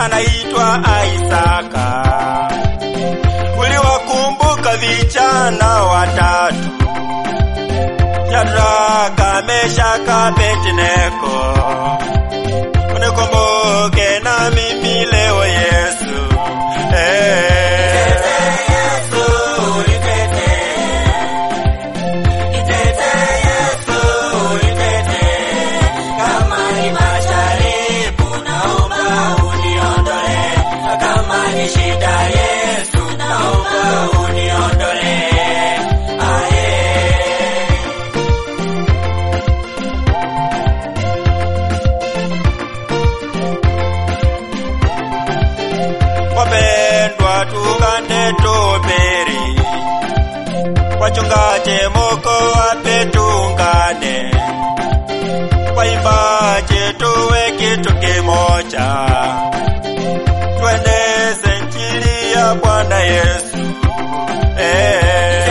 anaitwa Isaka. Uliwakumbuka vijana watatu Shadraka, Meshaka, Abednego. Unikumbuke na mimi leo Yesu. Eh. Shida Yesu, naomba uniondole. Aye. Wapendwa, tukane tuperi, wachungaji moko wape tungane, waimbaji tuwe kitu kimoja, tueneze injili ya Bwana Yesu. Eh.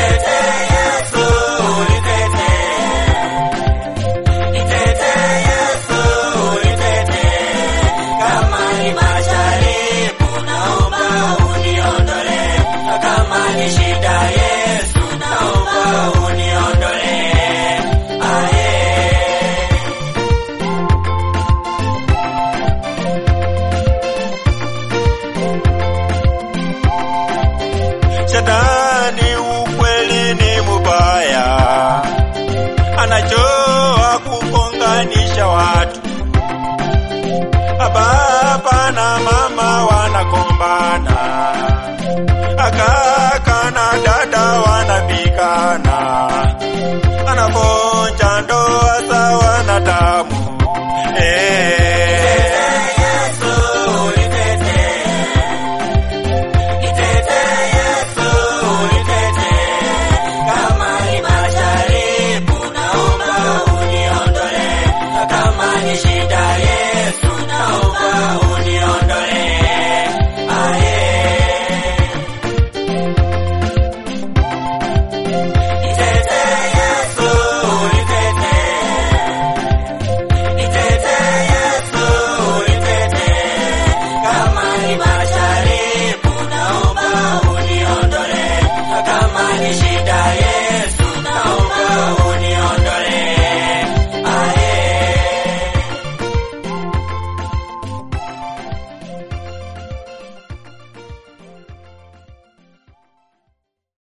Shida Yesu, naomba uniondole. Aye. Shetani ukweli ni mubaya, anachoa kugonganisha watu. Baba na mama wanagombana, kaka na dada wanapigana, anavunja ndoa za wanadamu. Eh. Shida